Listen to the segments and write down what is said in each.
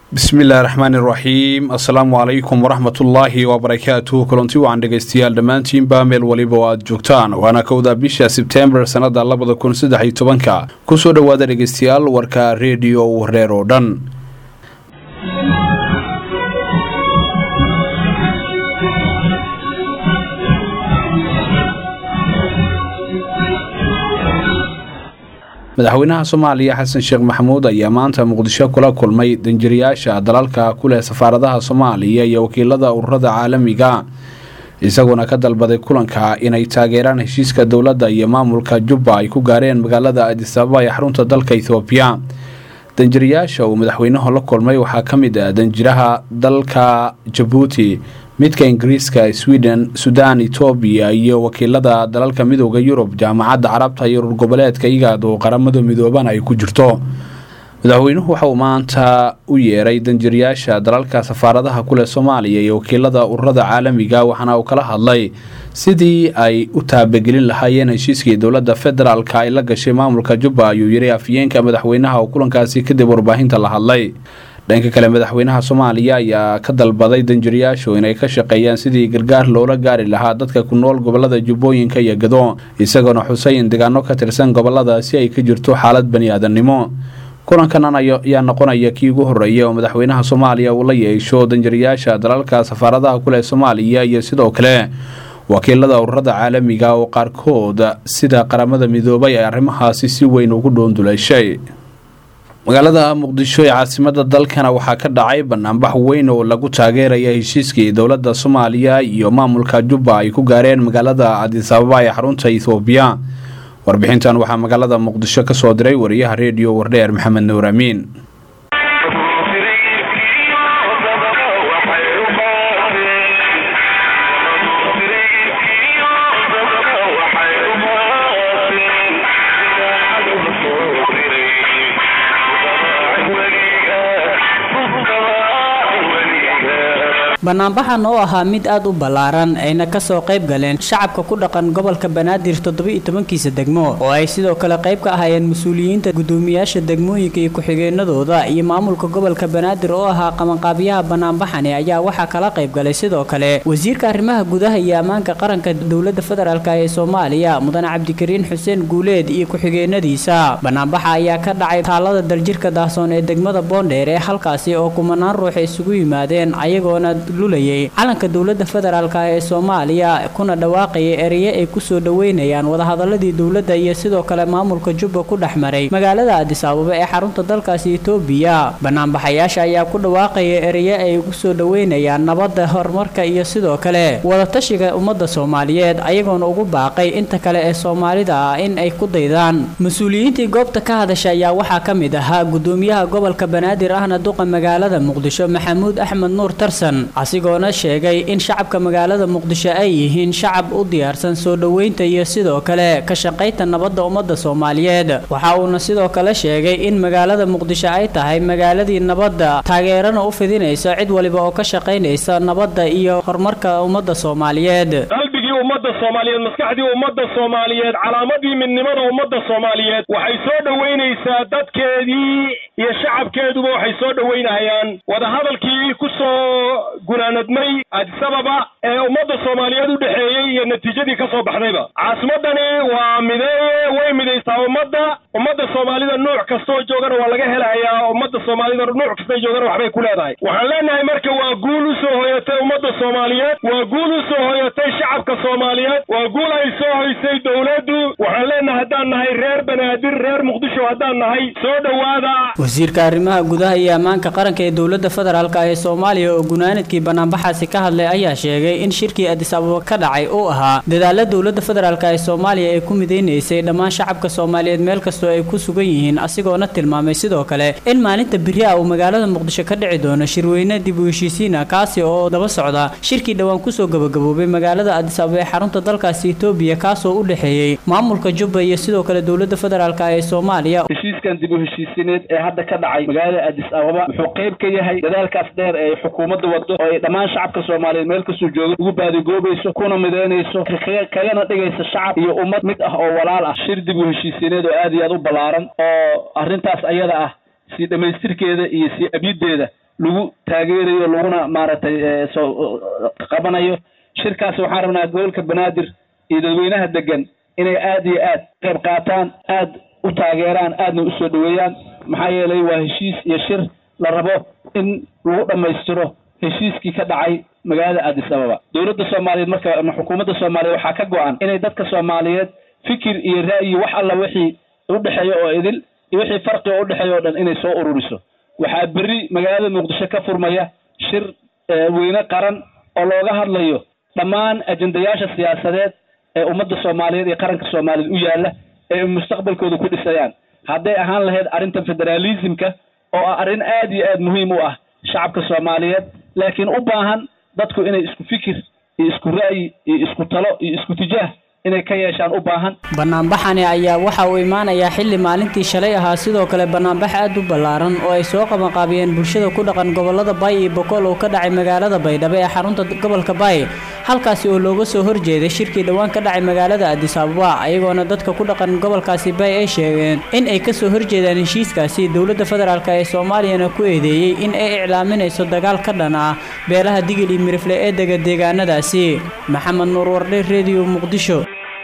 bismillahi raxmaani raxiim assalaamu calaykum waraxmatullaahi wabarakaatuh kulanti wacan dhegaystayaal dhammaantiinba meel waliba oo aad joogtaan waana kowda bisha sebtembar sannada labada kun saddex iyo tobanka kusoo dhowaada dhegaystayaal warka rediyo wareer oo dhan madaxweynaha soomaaliya xasan sheekh maxamuud ayaa maanta muqdisho kula kulmay danjiriyaasha dalalka ku leh safaaradaha soomaaliya iyo wakiilada ururada caalamiga isaguna ka dalbaday kulanka inay taageeraan heshiiska dowladda iyo maamulka jubba ay ku gaareen magaalada adisababa ee xarunta dalka ethoobiya danjiriyaasha uu madaxweynuhu la kulmay waxaa ka mid ah danjiraha dalka jabuuti midka ingiriiska sweden sudan etoobiya iyo wakiilada dalalka midooda yurub jaamacadda carabta iyo urur goboleedka igaad oo qaramada midooban ay ku jirto madaxweynuhu waxa uu maanta u yeeray danjiriyaasha dalalka safaaradaha kuleh soomaaliya iyo wakiilada ururada caalamiga waxaana uu kala hadlay sidii ay u taabagelin lahaayeen heshiiskii dowladda federaalka ay la gashay maamulka jubba ayuu yiri afyeenka madaxweynaha oo kulankaasi kadib warbaahinta la hadlay dhanka kale madaxweynaha soomaaliya ayaa ka dalbaday danjiriyaashu inay ka shaqeeyaan sidii gargaar loola gaari lahaa dadka ku nool gobolada jubbooyinka iyo gado isagoona xusay in deegaano ka tirsan goboladaasi ay ka jirto xaalad bani aadamnimo kulankan ayaa noqonaya kii ugu horreeya oo madaxweynaha soomaaliya uu la yeesho danjiriyaasha dalalka safaaradaha kuleh soomaaliya iyo sidoo kale wakiilada ururada caalamiga oo qaarkood sida qaramada midoobay ay arrimahaasi si weyn ugu dhoonduleyshay magaalada muqdisho ee caasimada dalkana waxaa ka dhacay banaanbax weyn oo lagu taageeraya heshiiskii dowladda soomaaliya iyo maamulka jubba ay ku gaareen magaalada adisababa ee xarunta ethoobiya warbixintan waxaa magaalada muqdisho ka soo diray wariyaha rediyo wardheer maxamed nuur amiin banaanbaxan oo ahaa mid aad u ballaaran ayna kasoo qayb galeen shacabka ku dhaqan gobolka banaadir toddoba-iyo tobankiisa degmo oo ay sidoo kale qayb ka ahaayeen mas-uuliyiinta guddoomiyaasha degmooyinka iyo ku-xigeenadooda iyo maamulka gobolka banaadir oo ahaa qabanqaabyaha banaanbaxani ayaa waxaa kala qayb galay sidoo kale wasiirka arrimaha gudaha iyo ammaanka qaranka dowladda federaalk ee soomaaliya mudane cabdikariin xuseen guuleed iyo ku-xigeenadiisa banaanbaxa ayaa ka dhacay taalada daljirka daahsoon ee degmada boondheer ee halkaasi oo kumanaan ruux isugu yimaadeen ayagoona lulayay calanka dowladda federaalk ee soomaaliya kuna dhawaaqaya ereye ay kusoo dhoweynayaan wadahadaladii dowladda iyo sidoo kale maamulka jubba ku dhex maray magaalada adis ababa ee xarunta dalkaasi etoobiya banaanbaxayaasha ayaa ku dhawaaqaya ereye ay kusoo dhoweynayaan nabadda horumarka iyo sidoo kale wadatashiga ummadda soomaaliyeed ayagoona ugu baaqay inta kale ee soomaalida ah in ay ku daydaan mas-uuliyiintii goobta ka hadasha ayaa waxaa ka mid ahaa gudoomiyaha gobolka banaadir ahna duqa magaalada muqdisho maxamuud axmed nuur tarsan asigoona sheegay in shacabka magaalada muqdisho ay yihiin shacab u diyaarsan soo dhoweynta iyo sidoo kale ka shaqaynta nabadda ummadda soomaaliyeed waxa uuna sidoo kale sheegay in magaalada muqdisho ay tahay magaaladii nabadda taageerana u fidinaysa cid waliba oo ka shaqaynaysa nabadda iyo horumarka ummadda soomaaliyeed qalbigii ummadda soomaaliyeed maskaxdii ummadda soomaaliyeed calaamadii midnimada ummadda soomaaliyeed waxay soo dhoweynaysaa dadkeedii iyo shacabkeeduba waxay soo dhoweynahayaan wadahadalkii ku soo gunaanadmay adisababa ee ummadda soomaaliyeed u dhexeeyey iyo natiijadii ka soo baxdayba caasimadani waa mideeye way midaysaa ummadda ummadda soomaalida nuuc kastoo joogana waa laga helahayaa ummadda soomaalida nuuc kastay joogana waxbay ku leedahay waxaan leenahay marka waa guul u soo hoyatay ummadda soomaaliyeed waa guul u soo hoyatay shacabka soomaaliyeed waa guul ay soo hoysay dowladdu waxaan leenahay haddaan nahay reer banaadir reer muqdisho haddaan nahay soo dhowaada wasiirka arrimaha gudaha iyo ammaanka qaranka ee dowladda federaalk ee soomaaliya oo gunaanadkii banaanbaxaasi ka hadlay ayaa sheegay in shirkii adis ababa ka dhacay uu ahaa dadaala dowladda federaalk ee soomaaliya ay ku midaynaysay dhammaan shacabka soomaaliyeed meel kastoo ay ku sugan yihiin asigoona tilmaamay sidoo kale in maalinta beri ah uu magaalada muqdisho ka dhici doono shirweyne dib u heshiisiina kaasi oo daba socda shirkii dhowaan kusoo gabagaboobay magaalada adis ababa ee xarunta dalkaasi etoobiya kaasoo u dhexeeyey maamulka jubba iyo sidoo kale dowladda federaalk ee soomaaliya heshiiskan dib u heshiisineed ee hadda ka dhacay magaalada adis ababa wuxuu qayb ka yahay dadaalkaas dheer ee xukuumadda wado oo ay dhammaan shacabka soomaaliyeed meel kastuu jooga ugu baadigoobayso kuna midaynayso kagana dhigaysa shacab iyo ummad mid ah oo walaal ah shir dib u heshiisineed oo aad iyo aad u ballaaran oo arrintaas ayada ah sii dhammaystirkeeda iyo sii abyideeda lagu taageerayo laguna maaragtay soo qabanayo shirkaas waxaan rabnaa gobolka banaadir iyo dadweynaha degan inay aada iyo aad qayb qaataan aad u taageeraan aadna usoo dhaweeyaan maxaa yeelay waa heshiis iyo shir la rabo in lagu dhammaystiro heshiiskii ka dhacay magaalada addis ababa dowladda soomaaliyeed marka ama xukuumadda soomaaliyeed waxaa ka go-an inay dadka soomaaliyeed fikir iyo ra'yi wax alla wixii udhexeeya oo idil iyo wixii farqi oo udhexeeya o dhan inay soo ururiso waxaa berri magaalada muqdisho ka furmaya shir weyne qaran oo looga hadlayo dhammaan ajendayaasha siyaasadeed ee ummadda soomaaliyeed iyo qaranka soomaaliyeed u yaalla ee mustaqbalkooda ku dhisayaan hadday ahaan lahayd arrinta federalismka oo ah arrin aada iyo aada muhiim u ah shacabka soomaaliyeed laakiin u baahan dadku inay isku fikir iyo isku ra'yi iyo isku talo iyo isku tijaah inay ka yeeshaan u baahan banaanbaxani ayaa waxa uu imaanayaa xilli maalintii shalay ahaa sidoo kale banaanbax aad u ballaaran oo ay soo qabanqaabiyeen bulshada ku dhaqan gobolada baay iyo bokool oo ka dhacay magaalada baydhabo ee xarunta gobolka baay halkaasi oo looga soo horjeeday shirkii dhowaan ka dhacay magaalada adis ababa ayagoona dadka ku dhaqan gobolkaasi baay ay sheegeen in ay kasoo horjeedaan heshiiskaasi dowladda federaalk ee soomaaliyana ku eedeeyey in ay iclaaminayso dagaal ka dhan ah beelaha digil iyo mirifle ee dega deegaanadaasi maxamed nuur wardhe rediyo muqdisho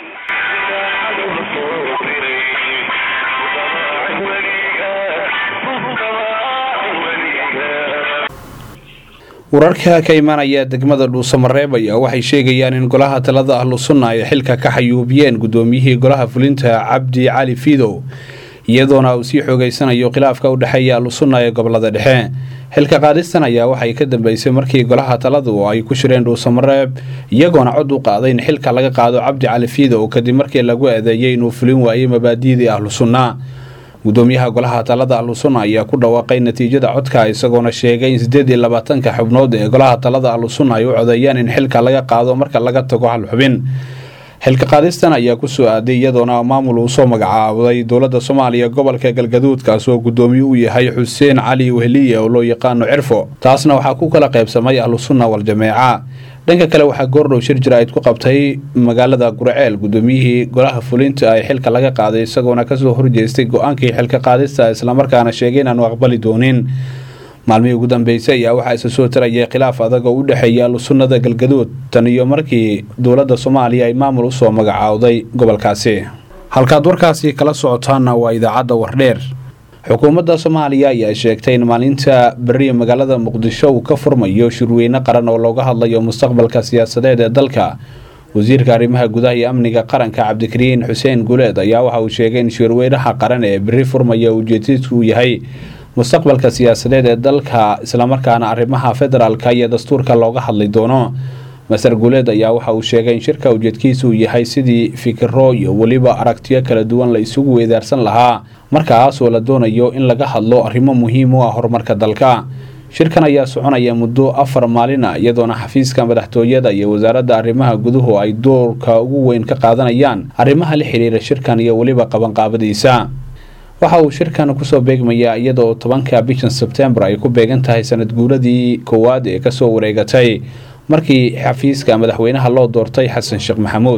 wararka ka imaanaya degmada dhuusamareeb ayaa waxay sheegayaan in golaha talada ahlu sunna ay xilka ka xayuubiyeen gudoomiyihii golaha fulinta cabdi cali fiidow iyadoona uu sii xoogeysanayo khilaafka u dhexeeya ahlu sunna ee gobolada dhexe xilka qaadistan ayaa waxay ka dambeysay markii golaha taladu ay ku shireen dhuusamareeb iyagoona cod u qaaday in xilka laga qaado cabdi cali fiidow kadib markii lagu eedeeyay inuu fulin waayey mabaadi'dii ahlu sunna gudoomiyaha golaha talada ahlu sunna ayaa ku dhawaaqay natiijada codka isagoona sheegay in siddeed iyo labaatanka xubnood ee golaha talada ahlu sunna ay u codeeyaan in xilka laga qaado marka laga tago hal xubin xilka qaadistan ayaa kusoo aaday iyadoona maamul uu soo magacaabay dowladda soomaaliya gobolka galgaduudkaas oo gudoomiye u yahay xuseen cali wehliye oo loo yaqaano cirfo taasna waxaa ku kala qaybsamay ahlu sunna waljameeca dhanka kale waxaa goordhow shir jira-id ku qabtay magaalada gurceel gudoomiyihii golaha fulinta ay xilka laga qaaday isagoona kasoo horjeestay go-aankii xilka qaadista islamarkaana sheegay inaanu aqbali doonin maalmihii ugu dambeysay ayaa waxaa isa soo tarayay khilaaf adag oo u dhexeeya ahlusunnada galgaduud tan iyo markii dowladda soomaaliya ay maamul usoo magacaawday gobolkaasi halkaad warkaasi kala socotaanna waa idaacadda wardheer xukuumadda soomaaliya ayaa sheegtay in maalinta beriya magaalada muqdisho uu ka furmayo shirweyne qaran oo looga hadlayo mustaqbalka siyaasadeed ee dalka wasiirka arrimaha gudaha iyo amniga qaranka cabdikariin xuseen guleed ayaa waxa uu sheegay in shirweynaha qaran ee beri furmaya ujeedadiisu uu yahay mustaqbalka siyaasadeed ee dalka islamarkaana arrimaha federaalka iyo dastuurka looga hadli doono master guuleed ayaa waxa uu sheegay in shirka ujeedkiisu uu yahay sidii fikiro iyo weliba aragtiyo kala duwan la isugu weedaarsan lahaa markaasoo la doonayo in laga hadlo arrimo muhiim u ah horumarka dalka shirkan ayaa soconaya muddo afar maalin ah iyadoona xafiiska madaxtooyada iyo wasaaradda arrimaha guduhu ay doorka ugu weyn ka qaadanayaan arrimaha la xiriira shirkan iyo weliba qabanqaabadiisa waxa uu shirkan kusoo beegmayaa iyadoo tobanka bishan sebtembar ay ku beegan tahay sanad guuradii koowaad ee kasoo wareegatay markii xafiiska madaxweynaha loo doortay xasan sheekh maxamuud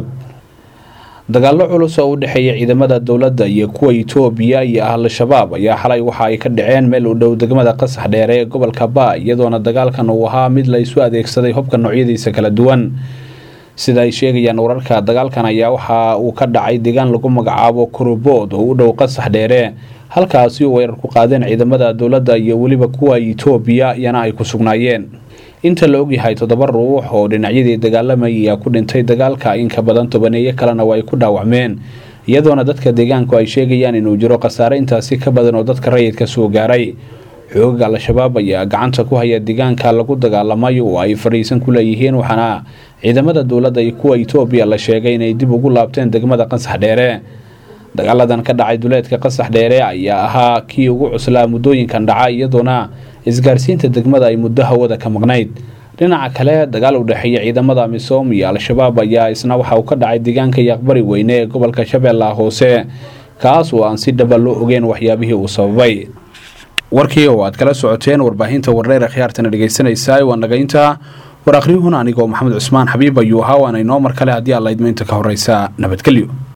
dagaallo culus oo u dhexeeya ciidamada dowladda iyo kuwa itoobiya iyo al-shabaab ayaa xalay waxa ay ka dhaceen meel u dhow degmada qasax dheere ee gobolka baa iyadoona dagaalkan uu ahaa mid la isu adeegsaday hubka noocyadiisa kala duwan sida ay sheegayaan wararka dagaalkan ayaa waxa uu ka dhacay deegaan lagu magacaabo kurubood oo u dhow qasax dheere halkaasi oo weerar ku qaadeen ciidamada dowladda iyo weliba kuwa itoobiya iyana ay ku sugnaayeen inta la ogyahay toddoba ruux oo dhinacyadii dagaalamayay ayaa ku dhintay dagaalka inka badan tobaneeyo kalena waa ay ku dhaawacmeen iyadoona dadka deegaanku ay sheegayaan inuu jiro khasaare intaasi ka badan oo dadka rayidka soo gaaray xoogaga al-shabaab ayaa gacanta ku haya deegaanka lagu dagaalamay oo ay fadhiisan ku leeyihiin waxaana ciidamada dowladda iyo kuwa itoobiya la sheegay inay dib ugu laabteen degmada qasax dheere dagaaladan ka dhacay duleedka qasax dheere ayaa ahaa kii ugu cuslaa muddooyinkan dhaca iyadoona isgaarsiinta degmada ay muddo hawada ka maqnayd dhinaca kale dagaal u dhexeeya ciidamada misoom iyo al-shabaab ayaa isna waxa uu ka dhacay deegaanka yaqbari weyne ee gobolka shabeellaha hoose kaas oo aan si dhaba loo ogeyn waxyaabihii uu sababay warkii oo aad kala socoteen warbaahinta wardheer khiyaartana dhegaysanaysaa waa nagaynta war akhriyuhuna anigoo maxamed cusmaan xabiib ayuu ahaa waana inoo mar kale haddii aad laydmaynta ka horeysa nabadgelyo